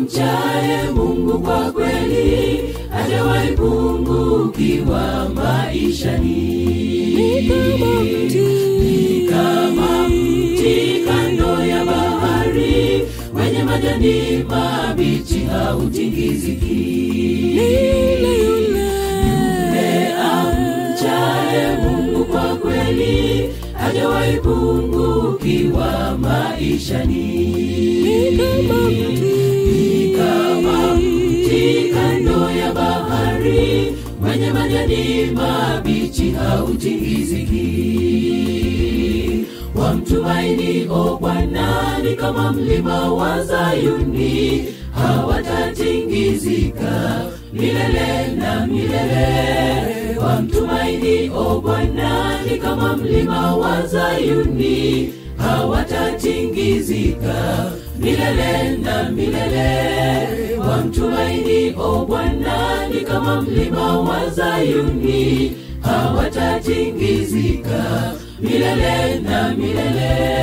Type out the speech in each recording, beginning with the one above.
amchaye Mungu kwa kweli hajawahi pungukiwa maishani. Ni kama mti kando ya bahari wenye majani mabichi hautingiziki. Yule amchaye Mungu kwa kweli hajawahi pungukiwa maishani. Ni kama mti kando ya bahari mwenye majani mabichi hautingiziki. Wamtumaini o Bwana ni kama mlima wa Zayuni, hawatatingizika milele na milele. Wamtumaini o Bwana ni kama mlima wa Zayuni, hawatatingizika milele na milele. Wamtumaini o Bwana ni kama mlima wa Zayuni, hawatatingizika milele na milele.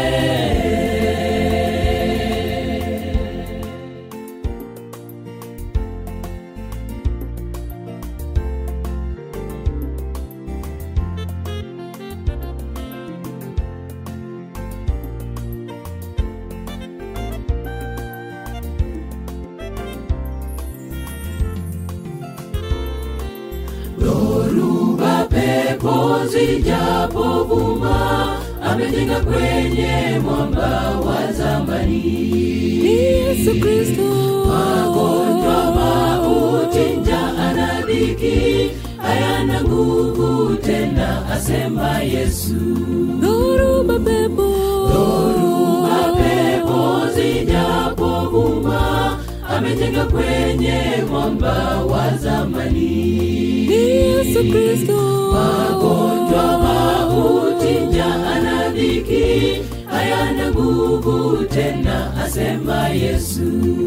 dhoruba pepo zijapovuma amejenga kwenye mwamba wa zamani Yesu Kristo. magonjwa mauti njaa na dhiki hayana nguvu tena asema yesu Dhoruba pepo. dhoruba pepo zijapovuma amejenga kwenye mwamba wa zamani Yesu Kristo. magonjwa mauti njaa na dhiki hayana nguvu tena asema yesu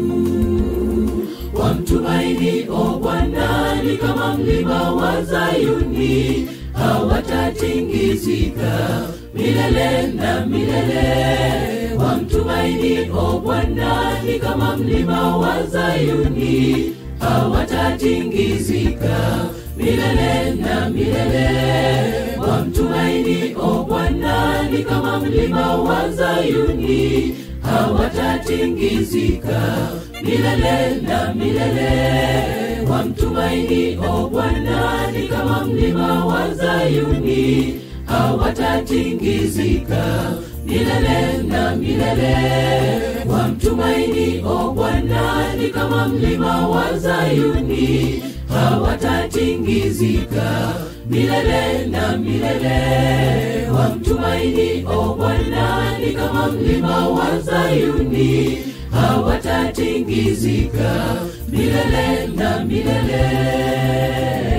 wamtumaini o bwana ni kama mlima wa zayuni hawatatingizika milele na milele wamtumaini o bwana ni kama mlima wa zayuni hawatatingizika milele na milele wamtumaini o bwana ni kama mlima wa zayuni hawatatingizika milele na milele wamtumaini o bwana ni kama mlima wa zayuni hawatatingizika milele na milele wamtumaini o bwana ni kama mlima wa zayuni hawatatingizika milele na milele wamtumaini o bwana ni kama mlima wa zayuni hawatatingizika milele na milele